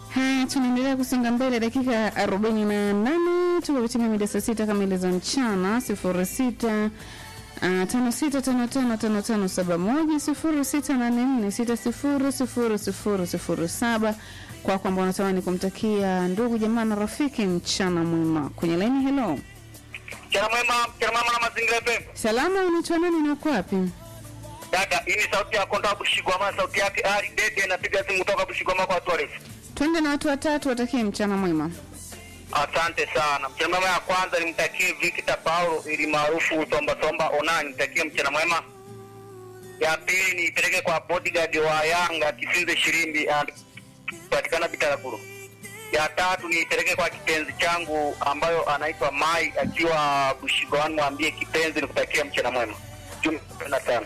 Haya, tunaendelea kusonga mbele, dakika arobaini na nane tuko kutimia mida saa sita kamili za mchana, sifuri sita Uh, tano sita tano tano tano tano saba moja sifuri sita nane nne sita sifuri sifuri sifuri sifuri saba kwa kwamba unatamani kumtakia ndugu jamaa na rafiki mchana mwema kwenye laini. Hello, Mchana mwema, mchana mwema na mazingira FM. salama, unaitwa nani na uko wapi? Dada, hii ni sauti ya Konda Bushigwama, sauti yake Ali Dede, napiga simu kutoka Bushigwama kwa watu warefu. Twende na watu watatu, watakie mchana mwema. Asante sana. Mchana mwema ya kwanza nimtakie Victor Paulo ili maarufu Somba Somba Ona, nimtakie mchana mwema. Ya pili niipeleke kwa bodyguard wa Yanga Kisinze Shirimbi patikana Bitaraguru. Ya tatu niipeleke kwa kipenzi changu ambayo anaitwa Mai akiwa Bushigwama, mwambie kipenzi nikutakia mchana mwema. Jumla sana.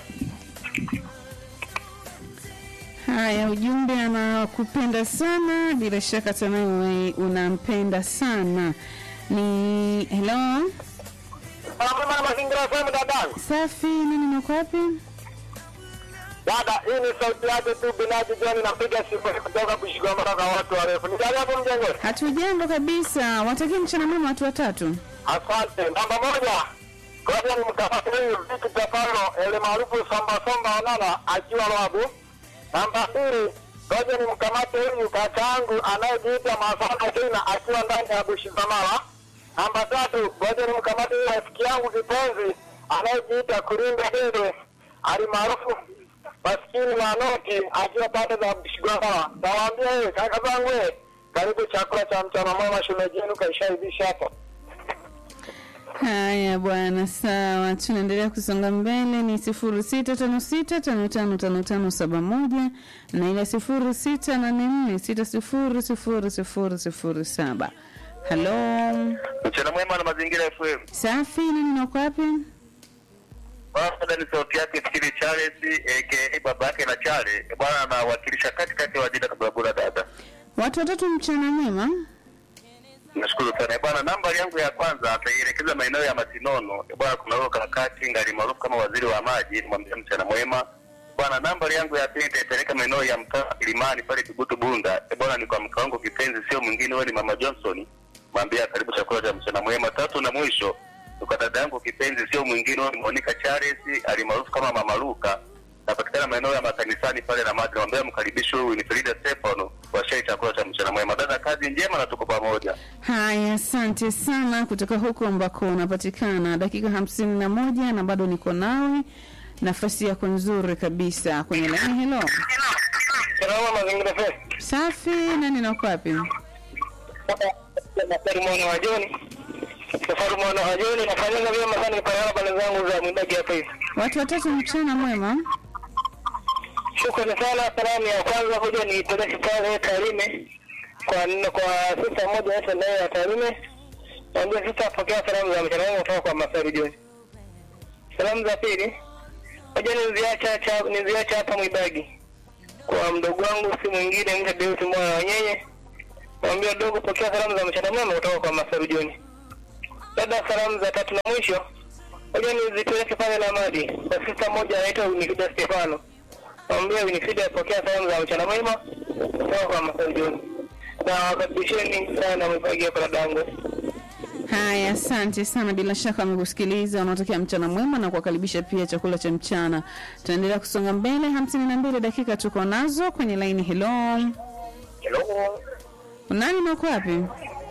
Haya, ujumbe anakupenda sana, bila shaka tunawe unampenda sana. Ni hello, Mama na mazingira FM dada. safi, nani na uko wapi? Dada, hii ni sauti yake tu binafsi John napiga simu kutoka Bushigwama kwa watu warefu. Ni gani hapo mjengo? Hatujambo kabisa, watakie mchana mwema watu watatu. Asante. Namba moja. Ngoja ni mkafati huyu Victor Paulo ele maarufu Somba Somba Onana akiwa Rwabu. Namba mbili. Ngoja ni mkamate huyu kakaangu anayejiita Masana Kina akiwa ndani ya Bushigwama. Namba tatu. Ngoja ni mkamate huyu rafiki yangu kipenzi anayejiita Kurinda Dede alimaarufu maskini manoti akiwa pande za Bushigwama. Nawaambia wewe kaka zangu wewe, karibu chakula cha mchana mwema, shemeji yenu kaishaivisha hapa. Haya bwana, sawa, tunaendelea kusonga mbele. Ni sifuri sita tano sita tano tano tano tano saba moja na ile sifuri sita nane nne sita sifuri sifuri sifuri sifuri saba. Halo, Mchana mwema na mazingira FM. safi, nani na uko wapi? Bwana ni sauti yake Fikiri Charles aka baba yake na Chale. Bwana anawakilisha katikati ya wajina kabla dada. Watu watatu, mchana mwema. Nashukuru sana bwana. Nambari yangu ya kwanza ataielekeza maeneo ya Masinono. Bwana kuna huyo kakati ngali maarufu kama waziri wa maji, nimwambia mchana mwema. Bwana nambari yangu ya pili itaipeleka maeneo ya mtaa Kilimani pale Kibutu Bunda. Bwana ni kwa mke wangu kipenzi, sio mwingine, wewe ni mama Johnson. Mwambia karibu chakula cha mchana mwema. Tatu na mwisho kwa dada yangu kipenzi, sio mwingine, wewe ni Monica Charles alimaarufu kama Mama Luka. Napatikana maeneo ya makanisani pale na madri. Mwambia mkaribishe huyu ni Frida Stefano kwa shai chakula cha mchana mwema. Dada, kazi njema na tuko pamoja. Haya, asante sana kutoka huko ambako unapatikana. Dakika hamsini na moja na bado niko nawe, nafasi yako nzuri kabisa kwenye laini. Hello, Salama mazingira fresh. safi, nani na uko wapi? Safari mwana wa Joni. Safari mwana wa Joni nafanyaga vyema sana kwa pale zangu za mwimbaji hapa hivi. Watu watatu, mchana mwema. Shukrani sana. Salamu ya kwanza kuja ni peleke pale Tarime kwa nne kwa sista moja yetu naye ya Tarime. Naambia sista apokea salamu za mchana mwema kutoka kwa Masari Joni. Salamu za pili moja niziacha cha niziacha hapa Mwibagi kwa mdogo wangu si mwingine mcha Deus mwana wa nyenye. Naambia dogo, pokea salamu za mchana mwema kutoka kwa Masaru Joni. Dada, salamu za tatu na mwisho moja nizipeleke pale na Madi kwa sista moja anaitwa Winifrida Stefano. Naambia Winifrida apokea salamu za mchana mwema kutoka kwa Masaru Joni. Na wakaribisheni sana Mwibagi hapa dadangu. Haya, asante sana. Bila shaka amekusikiliza, wanaotokea mchana mwema na kuwakaribisha pia chakula cha mchana. Tunaendelea kusonga mbele, hamsini na mbili dakika tuko nazo kwenye laini. Hello, Hello. nani na uko wapi?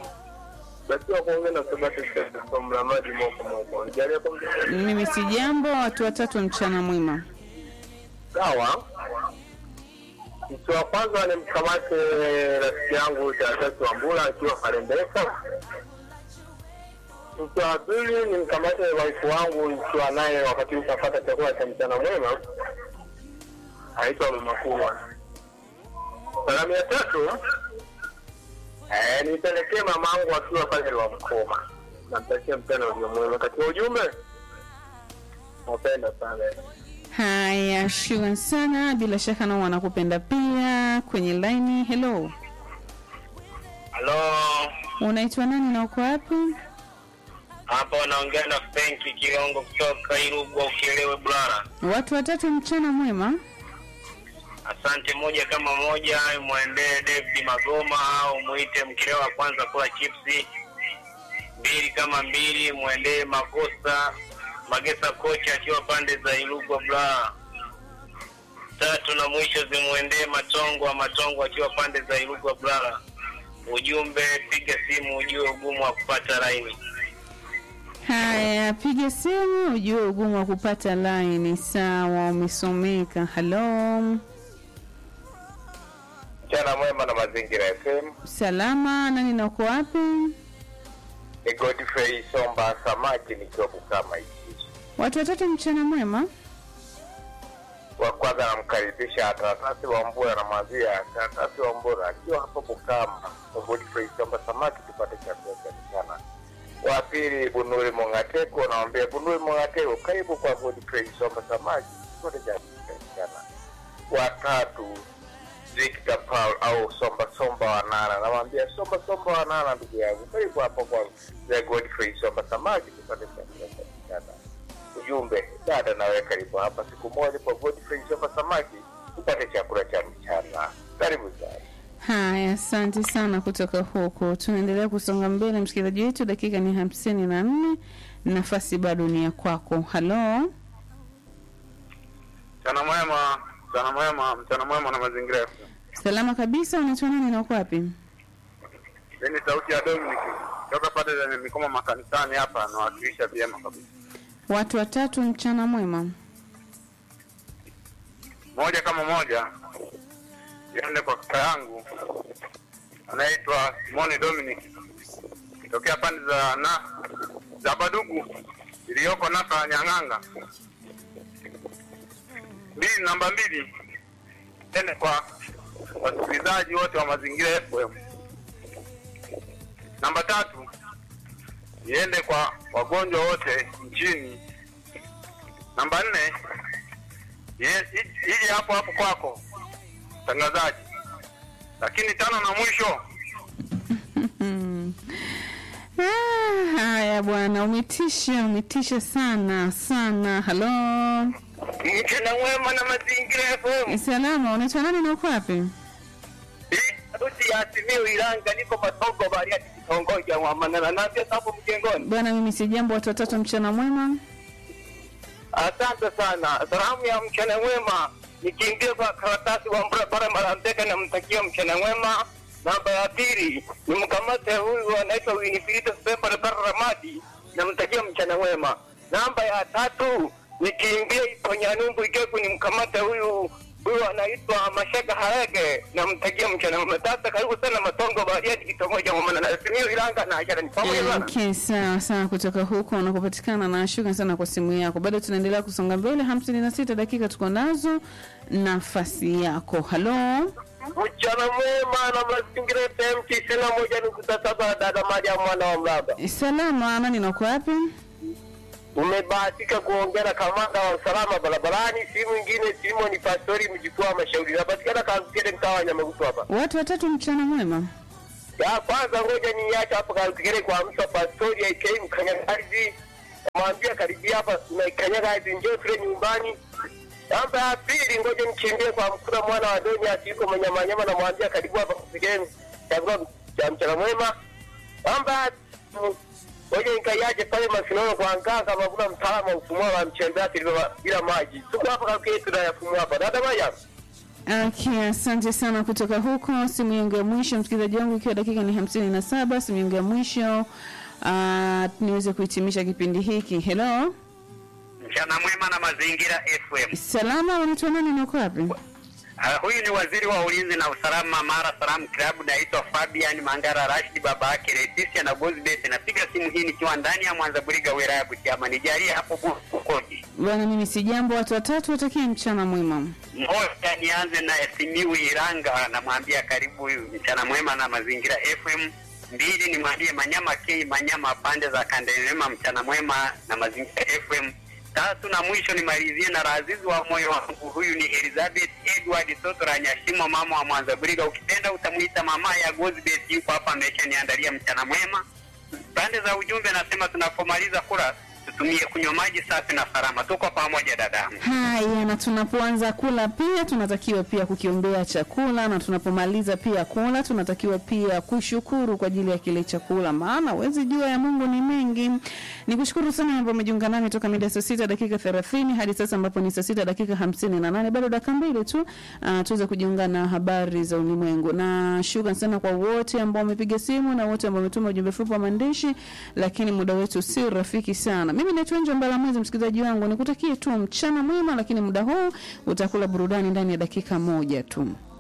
Basi kuongea na Sebastian kwa mlamaji moko moko. Nijalie kwa Mimi si jambo. Watu watatu, mchana mwema. Sawa. Mtu wa kwanza ni mkamate rafiki yangu Taratasi wa Mbula akiwa Kalembeka. Mtu wa pili ni mkamate waifu wangu nikiwa naye wakati utapata chakula cha mchana mwema, aitwa Mama Kubwa. Salamu ya tatu eh, nipelekee mamangu akiwa pale wa Mkoma, namtakia mchana ulio mwema. Katika ujumbe, napenda sana Haya, shukran sana. Bila shaka nao wanakupenda pia kwenye laini. Hello, Halo, unaitwa nani na uko wapi? hapa wanaongea na Fenki Kilongo kutoka Irugwa, ukielewe bwana. Watu watatu, mchana mwema. Asante. Moja kama moja, mwendee David Magoma au muite mkileo wa kwanza kula chipsi. Mbili kama mbili, mwendee Makosa Magesa kocha akiwa pande za Ilugwa Bla. Tatu na mwisho zimwendee Matongo wa Matongo akiwa pande za Ilugwa Bla. Ujumbe, piga simu ujue ugumu wa kupata laini. Haya, piga simu ujue ugumu wa kupata laini. Sawa, umesomeka. Halo, Mchana mwema na Mazingira FM. salama, nani na uko wapi? Ni Godfrey Somba Samaki nikiwa Bukama hiki. Watu watatu, mchana mwema. Wa kwanza namkaribisha Taratasi wa Mbura na mwambia Taratasi wa Mbura akiwa hapo Bukama, Godfrey Somba Samaki tupate chakula cha mchana. Wa pili Bunuri Mongateko, namwambia Bunuri Mongateko, karibu kwa Godfrey Somba Samaki tupate chakula cha mchana. Wa tatu Victor Paul au Somba Somba Wanana, namwambia Somba Somba Wanana, ndugu yangu, karibu hapo kwa The Godfrey Somba Samaki tupate chakula cha mchana. Ujumbe, dada, nawe karibu hapa siku moja kwa Godfrey Somba Samaki tupate chakula cha mchana. Karibu sana. Haya, asante sana kutoka huko. Tunaendelea kusonga mbele, msikilizaji wetu, dakika ni hamsini na nne. Nafasi bado ni ya kwako. Halo, Mchana mwema, mchana mwema, mchana mwema na mazingira yetu. salama kabisa. Unaitwa nani na uko wapi? Hii ni sauti ya Dominic toka pale zenye mikoma makanisani hapa, nawakilisha vyema kabisa. Watu watatu, mchana mwema. Moja kama moja, iende kwa kaka yangu anaitwa Simoni Dominic tokea pande za na za Badugu iliyoko Nasa Nyang'anga. Mbili, namba mbili, ende kwa wasikilizaji wote wa Mazingira FM. Namba tatu, iende kwa wagonjwa wote nchini. Namba nne, ye- i- ije hapo hapo kwako mtangazaji. Lakini tano na mwisho, Hmm. Ah, haya bwana, umetisha, umetisha sana sana. Halo, mchana mwema na Mazingira FM. salama. Unaitwa nani na uko wapi? Sauti ya Simiyu Iranga, niko Matongo Bariadi, kitongoji ya Mwamanana. Naambia hapo mjengoni. Bwana, mimi si jambo. Watu watatu, mchana mwema. Asante sana. Salamu ya mchana mwema nikiingia kwa karatasi wa barabara Marambeka, namtakia mchana mwema. Namba ya pili ni mkamate huyu anaitwa Winifrida Sepa Barabara Ramadi, namtakia mchana mwema. Namba ya tatu nikiingia ipo Nyanumbu Igegu, ni mkamate huyu huyu anaitwa Mashaka Harege, namtakia mchana mwema. Sasa karibu sana Matongo Bariadi, kitongoji cha Mwamanana. Simiyu Iranga na Ajara, ni pamoja sana. Okay, sawa sawa, kutoka huko unakopatikana, na shukrani sana kwa simu yako. Bado tunaendelea kusonga mbele, hamsini na sita dakika tuko nazo, nafasi yako. Halo, Mchana mwema na mazingira FM tisini na moja nukta saba dada Maria mwana wa Mlaba. salama, nani na uko wapi? Umebahatika kuongea na kamanda wa usalama barabarani, si mwingine Simon Pastori mjukuu wa mashauri. Napatikana Kalukere mtaa wa Nyamagusu hapa. Watu watatu, mchana mwema. Ya kwanza ngoja niache hapa Kalukere kwa msa Pastori aikei mkanyagazi. Mwambia karibia hapa na kanyagazi njoo tule nyumbani. Namba ya pili ngoja nikimbie kwa mkura mwana wa Doni asiko manyamanyama na mwambia karibu hapa kusigeni chakula cha mchana mwema. Namba ya tatu, ngoja nikaiache pale Masinono kwa Nganga makuna mtaalamu wa ufumua wa mchembati bila bila maji. Tuko hapa Kalukere tunayafumua hapa. Dada Maya. Okay, asante sana kutoka huko. Simu yangu ya mwisho, msikilizaji wangu, ikiwa dakika ni hamsini na saba, simu yangu ya mwisho uh, niweze kuhitimisha kipindi hiki. Hello, Mchana mwema na mazingira FM. salama, unaitwa nani na uko wapi? Uh, huyu ni waziri wa ulinzi na usalama Mara Salam Club, naitwa Fabian Mangara Rashid, baba yake Leticia na Gozbet. Napiga simu hii nikiwa ndani ya Mwanza Buriga, wilaya ya Butiama. Nijalie hapo Bukoji. Bwana, mimi si jambo. Watu watatu watakie mchana mwema. Moja, nianze na Simiu Iranga, namwambia karibu mchana mwema na mazingira FM. Mbili, nimwambie Manyama K Manyama pande za Kandelema, mchana mwema na mazingira FM. Tatu na mwisho nimalizie na Razizi wa moyo wangu, huyu ni Elizabeth Edward Toto la Nyashimo, mama wa Mwanza Buriga. Ukipenda utamuita mama ya Gozbet, yuko hapa ameshaniandalia mchana mwema. Pande za ujumbe nasema tunapomaliza kula tutumie kunywa maji safi na salama. Tuko pamoja dadangu. Haya, na tunapoanza kula pia tunatakiwa pia kukiombea chakula, na tunapomaliza pia kula tunatakiwa pia kushukuru kwa ajili ya kile chakula, maana huwezi jua ya Mungu ni mengi. Nikushukuru sana ambapo umejiunga nami toka mida saa sita dakika thelathini hadi sasa ambapo ni saa sita dakika hamsini na nane bado dakika mbili tu uh, tuweze kujiunga na habari za ulimwengu, na shukrani sana kwa wote ambao wamepiga simu na wote ambao wametuma ujumbe mfupi wa maandishi, lakini muda wetu si rafiki sana. Mimi naitwa Njo Mbala Mwezi, msikilizaji wangu, nikutakie tu mchana mwema, lakini muda huu utakula burudani ndani ya dakika moja tu.